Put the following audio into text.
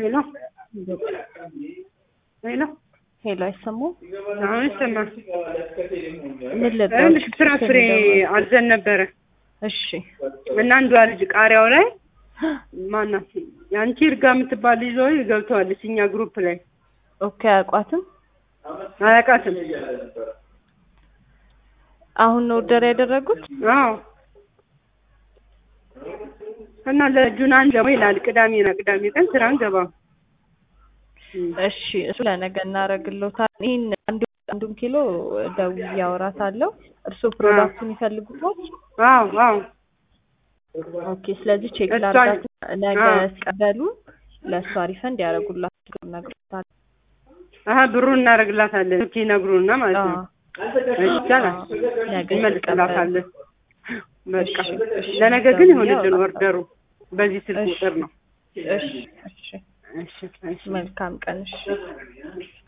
ሄሎ ሄሎ ሄሎ፣ አይሰማም? አሁን ይሰማል። ምን ልበል? ይኸውልሽ ፍራፍሬ አዘን ነበረ እሺ፣ እና አንዷ ልጅ ቃሪያው ላይ ማናት የአንቺ እርጋ የምትባል ልጅ ወይ ገብተዋለች እኛ ግሩፕ ላይ ኦኬ። አያውቋትም? አያውቃትም። አሁን ነው ኦርደር ያደረጉት? አዎ እና ለጁን አንድ ደግሞ ይላል ቅዳሜ ነው ቅዳሜ ቀን ስራ አንገባም። እሺ፣ እሱ ለነገ እናደርግልዎታለን። ይህን አንዱ አንዱን ኪሎ ደውዬ አወራታለሁ። እርስዎ ፕሮዳክቱን ይፈልጉታል? አዎ አዎ ኦኬ። ስለዚህ ቼክ እሷን- ላድርጋት። ነገ አዎ። ሲቀበሉ ለእሷ ሪፈንድ ያደርጉላቸው ነግሮታል። አሀ ብሩን እናደርግላታለን ኦኬ ይነግሩና ማለት ነው። ይቻላል ነገ እንመልስላታለን። በቃ እሺ፣ እሺ። ለነገ ግን ደውዬ ይሆንልን አወራታለሁ። ኦርደሩ በዚህ ስልክ እሺ። ቁጥር ነው። እሺ፣ እሺ። እሺ እሺ መልካም ቀን። እሺ።